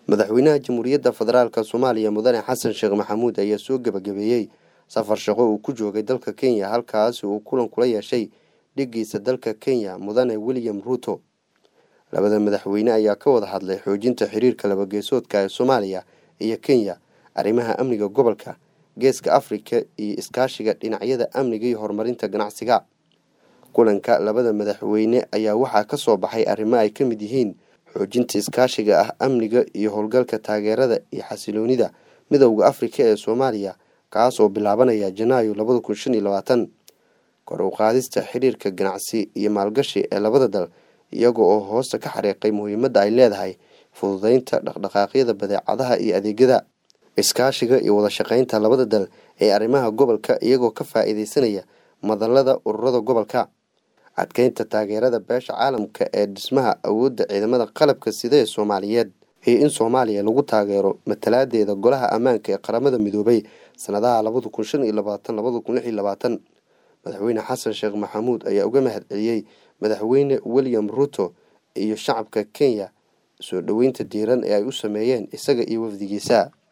madaxweynaha jamhuuriyadda federaalk soomaaliya mudane xasan sheekh maxamuud ayaa soo gebagabeeyey safar shaqo uu ku joogay dalka kenya halkaasi uu kulan kula yeeshay dhigiisa dalka kenya mudane william ruuto labada madaxweyne ayaa ka wada hadlay xoojinta xiriirka labageesoodka ee soomaaliya iyo kenya arrimaha amniga gobolka geeska afrika iyo iskaashiga dhinacyada amniga iyo horumarinta ganacsiga kulanka labada madaxweyne ayaa waxaa ka soo baxay arrimo ay ka mid yihiin xoojinta iskaashiga ah amniga iyo howlgalka taageerada iyo xasiloonida midowda afrika ee soomaaliya kaas oo bilaabanaya janaayo labada kun shan iyo labaatan kor u qaadista xiriirka ganacsi iyo maalgashi ee labada dal iyaga oo hoosta ka xariiqay muhiimadda ay leedahay fududeynta dhaqdhaqaaqyada badeecadaha iyo adeegyada iskaashiga iyo wada shaqeynta labada dal ee arrimaha gobolka iyagoo ka faa-iideysanaya madalada ururada gobolka adkeynta taageerada beesha caalamka ee dhismaha awoodda ciidamada qalabka sida ee soomaaliyeed iyo in soomaaliya lagu taageero matalaadeeda golaha ammaanka ee qaramada midoobay sanadaha labada kun shan iyo labaatan labada kun lix iyo labaatan madaxweyne xasan sheekh maxamuud ayaa uga mahad celiyey madaxweyne william ruuto iyo shacabka kenya soo dhoweynta diiran ee ay u sameeyeen isaga iyo wafdigiisa